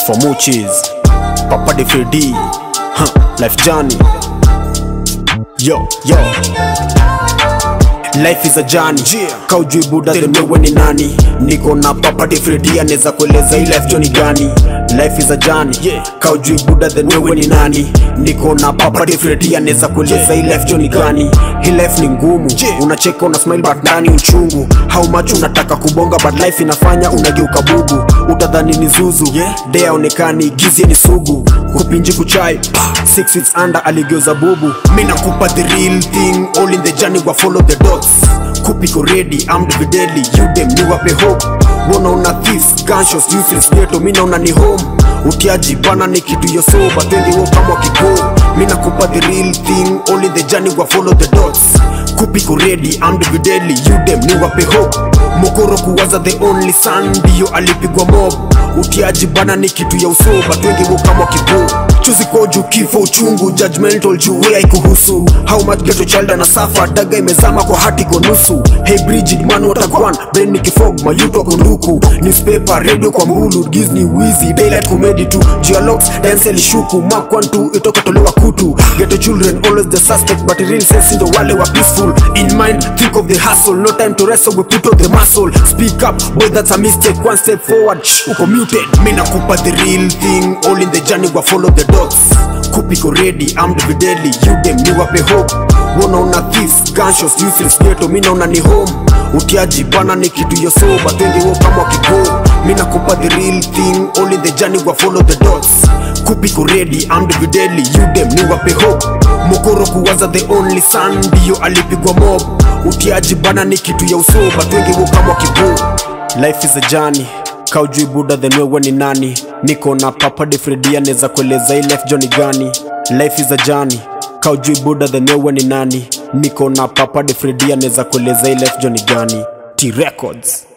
for Moochies, Papa de Freddy, huh, Life Journey. Yo, yo. Life is a journey kaujui buda then wewe ni nani niko na papa de Freddy anaweza kueleza hii life journey gani life is a journey kaujui buda then wewe ni nani niko na papa de Freddy anaweza kueleza hii life journey gani hii life ni ngumu unacheka una smile but ndani uchungu how much unataka kubonga but life inafanya unageuka bubu utadhani ni zuzu day aonekani gizie ni sugu kupinji kuchai six weeks under aligeuza bubu mi nakupa the real thing all in the journey wa follow the dots kupiko ready armed with deadly you them ni wape hope wona una thief gunshots useless ghetto mi naona ni home utiaji bana ni kitu yo soba twende wo kama kigo mi nakupa the real thing all in the journey wa follow the dots kupiko ready armed with deadly you them ni wape hope mokoro kuwaza the only son ndiyo alipigwa mob utiaji bana ni kitu ya usoba twende wo kama kigo chuzi kwa juu kifo uchungu judgmental juu wea ikuhusu how much ghetto child ana suffer daga imezama kwa hati kwa nusu hey Bridget man watagwan brain nikifog mayuto kwa nduku newspaper radio kwa mbulu Disney wizi daylight comedy tu dialogues dance lishuku mark 1 2 itoka tolewa kutu ghetto children always the suspect but real sense ndo wale wa peaceful in mind think of the hustle no time to rest so we put on the muscle speak up boy that's a mistake one step forward shh, uko muted mi nakupa the real thing all in the journey wa follow the dots kupiko ready armed with deadly you them ni wape hope wona una thief gunshots useless ghetto mi naona ni home utiaji bana ni kitu yo soba twende wo kama kigo mi nakupa the real thing all in the journey wa follow the dots kupiko ready armed with deadly you them ni wape hope mokoro kuwaza the only son ndiyo alipigwa mob utiaji bana ni kitu ya usoba twende wo kama kigo life is a journey kaujui buda then wewe ni nani niko na papa de Freddy anaweza kueleza hii life journey gani life is a journey kaujui buda then wewe ni nani niko na papa de Freddy anaweza kueleza hii life journey gani T Records